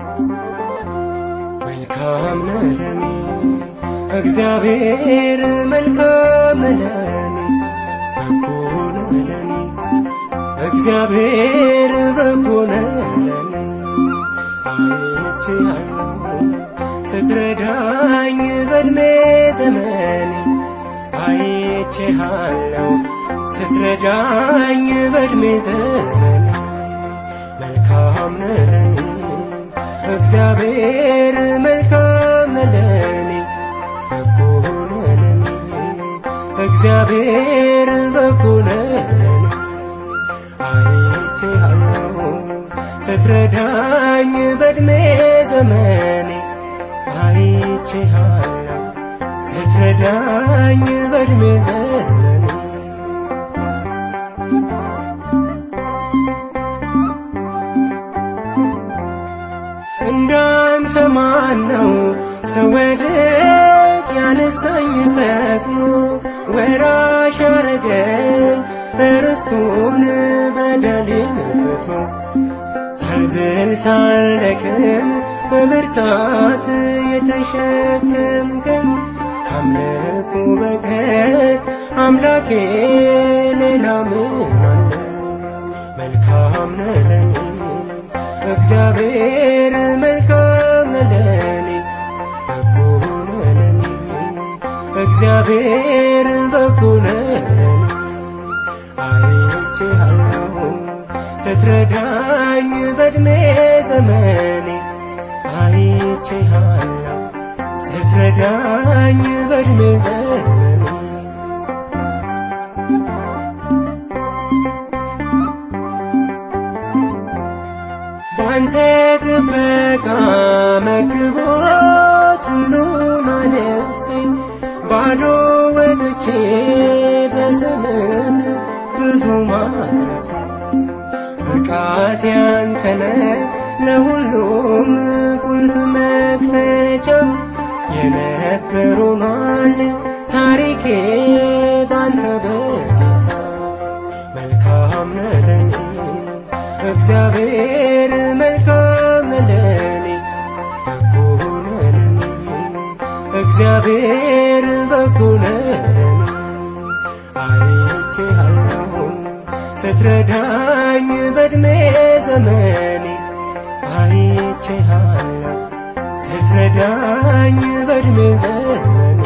መልካም ነህ ለኔ እግዚአብሔር መልካም ነህ ለኔ በጎ ነህ ለኔ እግዚአብሔር በጎ ነህ ለኔ አይቼሃለሁ ስትረዳኝ በእድሜ ዘመኔ አይቼሃለሁ ስትረዳኝ በእድሜ ዘመኔ መልካም ነህ ለኔ እግዚአብሔር መልካም ነህ ለኔ በጎ ነህ ለኔ እግዚአብሔር በጎ ነህ ለኔ አይቼሃለሁ ስትረዳኝ በእድሜ ዘመኔ አይቼሃለሁ ስትረዳኝ በእድሜ ዘመኔ እንዳንተ ማን ነው ሰው ወድቅ ያነሳኝ ፈጥኖ ወራሽ ያረገኝ ርስቱን በደሌን ትቶ ሳልዝል ሳልደክም በብርታት የተሸከምከኝ ካምልኮ በቀር አምላኬ ሌላ ምን አለ? መልካም ነህ ለኔ እግዚአብሔር መልካም ነህ ለኔ በጎ ነህ ለኔ እግዚአብሔር በጎ ነህ ለኔ አይቼሃለሁ ስትረዳኝ በእድሜ ዘመኔ አይቼሃለሁ ስትረዳኝ በእድሜ ዘመኔ ባንተ ጥበቃ መግቦት ሁሉን አልፌ ባዶ ወጥቼ በዘመን ብዙ ማትረፍ ብቃት ያንተነ ለሁሉም ቁልፍ መክፈቻ የነበሩናል ታሪኬ ባንተ በጌታ መልካም ነህ ለኔ እግዚአብሔር መልካም ነህ ለኔ በጎ ነህ ለኔ እግዚአብሔር በጎ ነህ ለኔ አይቼሃለሁ ስትረዳኝ በእድሜ ዘመኔ አይቼሃለሁ ስትረዳኝ በእድሜ ዘመኔ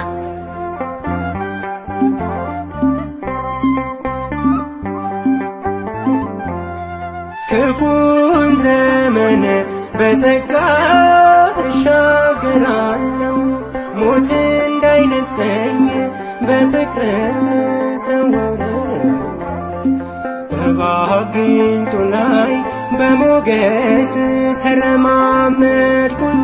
ክፉን ዘመን በጸጋ እሻገራለሁ ሞት እንዳይነጥቀኝ በፍቅር ሰወረኝ በእባብ ጊንጡ ላይ በሞገስ ተረማመድኩኝ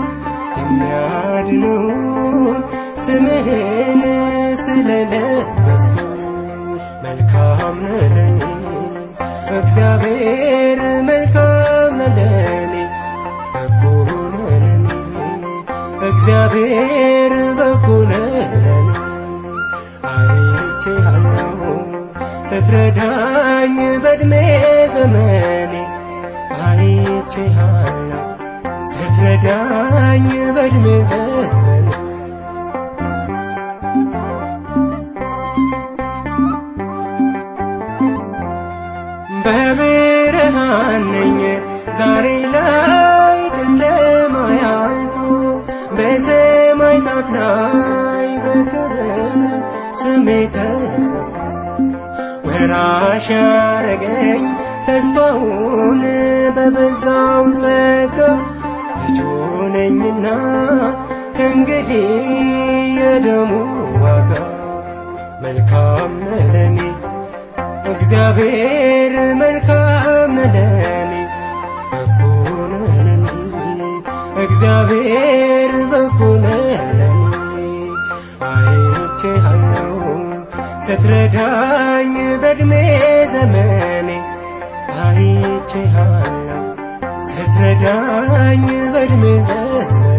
የሚያድኑን ስምህን ስለለበስኩ መልካም ነህ ለኔ እግዚአብሔር መልካም ነህ ለኔ በጎ ነህ ለኔ እግዚአብሔር በጎ ነህ ለኔ አይቼሃለሁ ስትረዳኝ በእድሜ ዘመኔ አይቼሃለሁ ስትረዳኝ በእድሜ ዘመኔ በብርሃን ነኝ ዛሬ ላይ ጨለማ ያልኩ በሰማይ ጫፍ ላይ በክብር ስሜ ተጽፎ ወራሽ ያረገኝ ተስፋውን በበዛው ጸጋ ልጁ ነኝና ከእንግዲህ የደሙ ዋጋ መልካም ነህ ለኔ እግዚአብሔር መልካም ነህ ለኔ በጎ ነህ ለኔ እግዚአብሔር በጎ ነህ ለኔ አይቼሃለሁ ስትረዳኝ በእድሜ ዘመኔ አይቼሃለሁ ስትረዳኝ በእድሜ ዘመኔ